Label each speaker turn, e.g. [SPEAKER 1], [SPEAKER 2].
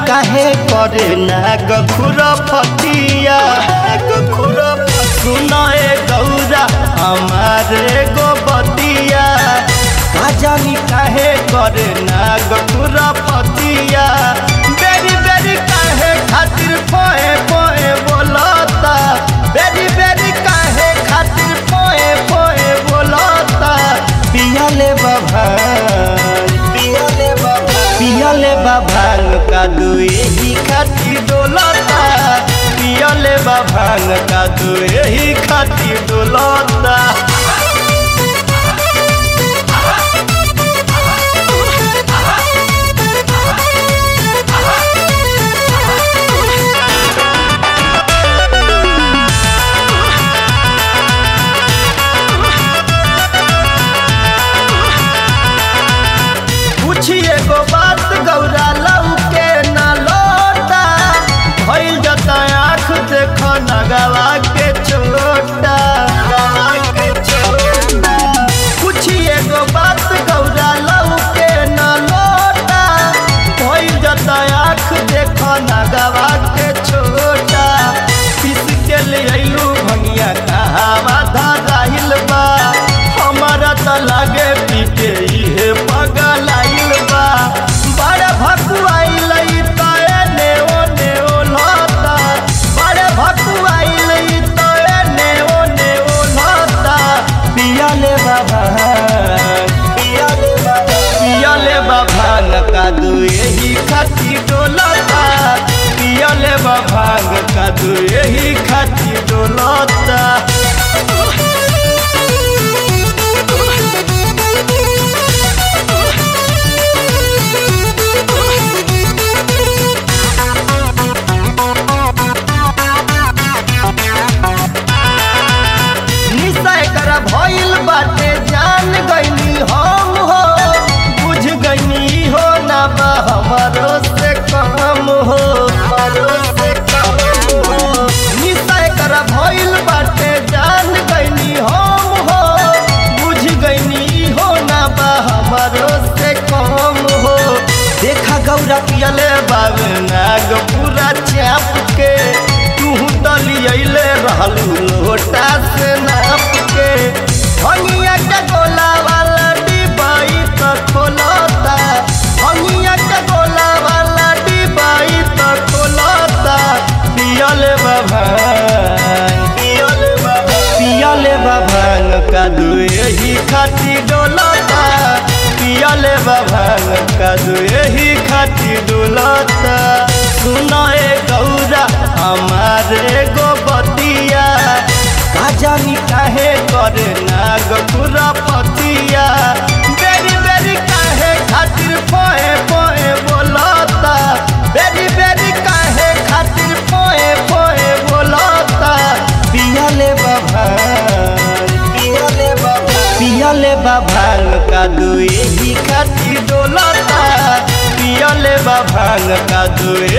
[SPEAKER 1] काहे करे नाग खुरफतिया सुनाए गौरा हमारे गोबतिया का जानी काहे करे नाग खुरफतिया बेरी बेरी काहे खातिर पोए पोए बोलता बेरी बेरी काहे खातिर पोए पोए बोलता पियाले बाबा पियाले बाबा पियाले बाभांग का दुए ही खातिर डोलता पियाले बाभांग का दुए ही खातिर डोलता पूछिए गो बात गौरा लऊ के न लोटा भइल जता आँख देख नगवा के छोटा पूछिए गो बात गौरा लऊ के न लोटा भइल जता आँख देख नगवा के छोटा पिस के ले अइलू भंगिया कहावा धराइल बा हमारा त लागे पीटे इहे पगल आइल बा बड़े भकुआइल त एने ओने ओलता बड़े भकुआइल त एने ओने ओलता पियाले बाबा पियाले बाबा पियाले बाबा का दुए ही खाती डोलता पियाले बाबा का दुए ही खाती डोलता निशा कर भइल बाटे जान गईनी हम हो बुझ गईनी हो ना बा हमारो से कम हो हमारो से कम हो निशा कर भइल बाटे जान गईनी हम हो बुझ गईनी हो ना बा हमारो से कम हो देखा गौरा पियले बाबे नाग पूरा चाप के तू दलियले रहलू लोटा से नाप के हनिया के गोला वाला डिबाई त खोलता हनिया के गोला वाला डिबाई त खोलता पियले बाबा पियले बाबा पियले बाबा का दुए ही खाती डोलता पियले बाबा का दुए ही खाती डोलता सुनाए गौरा हमारे गोबतिया का जानी काहे करे नाग खुरपतिया बेरी बेरी काहे खातिर पोए पोए बोलता बेरी बेरी काहे खातिर पोए पोए बोलता पियाले बाबा पियाले बाबा पियाले बाबा का दुए ही खातिर डोलता पियाले बाबा का दुए